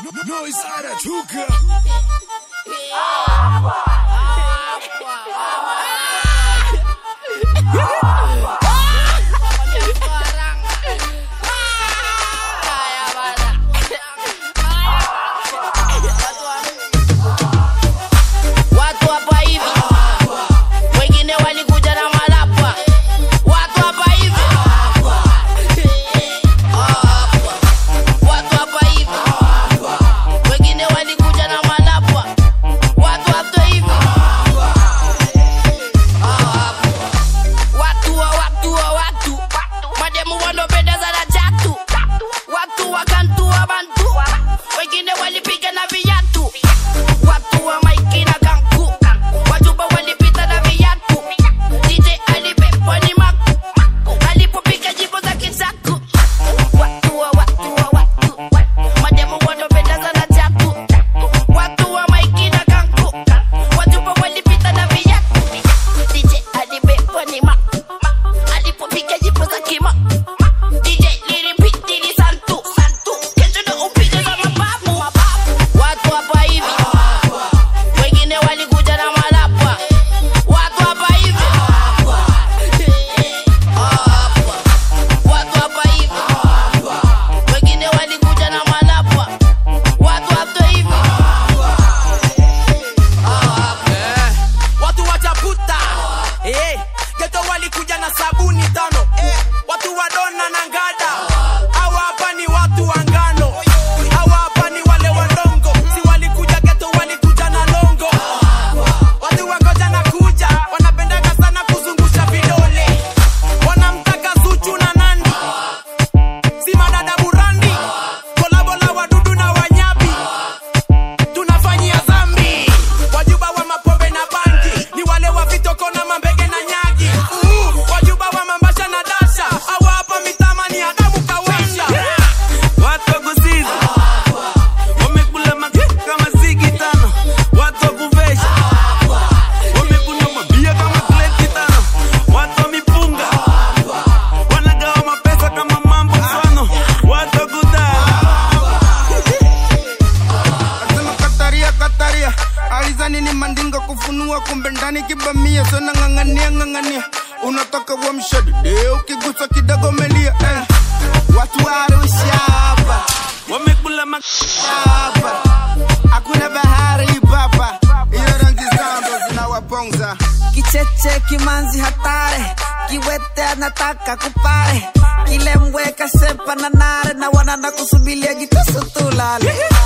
Noise anatoka. Watu hapa hivi wengine walikuja na malapa. Watu hapa hivi Hapa. Watu hapa hivi wengine walikuja na malapa. Watu hapa hivi Hapa. Watu wa watu wa watu mademu wanopendeza na chatu watu wakantua bantu wengine walipiga na viatu watu wa maiki na kanku wajuba walipita na viatu DJ alibebwa ni maku alipopiga jibo za kisaku watu wa watu wa watu mademu wanopendeza na chatu watu wa maiki na kanku wajuba walipita na viatu DJ alibebwa ni maku alipopiga jibo za kima DJ lilipiti ni santu santu kesho ndo upige za mababu watu hapa hivi wengine walikuja na malapa watu hapa hivi Hapa. watu hapa hivi wengine walikuja na malapa watu hapa hivi watu wachaputa eh, geto walikuja na sabuni tano eh, watu wadona na ngada hawa hapa ni watu wa ngano hawa hapa ni wale walongo si walikuja geto walikuja na longo watu wangoja na kuja wanapendanga sana kuzungusha vidole wanamtaka zuchu na nandi si madada burandi kolabola wadudu na wanyabi tunafanyia zambi wajuba wa mapombe na bangi ni wale wa vitoko na mambege na nyagi uh, wajuba wa mambasha na dasha awa hapa mitama ni adamu kawasha watu wa kusiza wamekula makeki kama zigi tano watu wa kuvesha wamekunywa mabia kama kleti tano watu wa mipunga wanagawa mapesa kama mambo mfano watu wa kudaa Nasema kataria kataria alizani ni mandinga kufunua kumbe ndani kibamia sana ng'ang'ania ng'ang'ania unataka uamshadide ukigusa kidogo melia eh. watu wa Arusha hapa wamekula mak hapa hakuna bahari papa hiyo rangi zao ndo zinawaponza kicheche kimanzi hatare kiwete anataka kupare kilembweka sepa na nare na wanana kusubilia jitoso tulale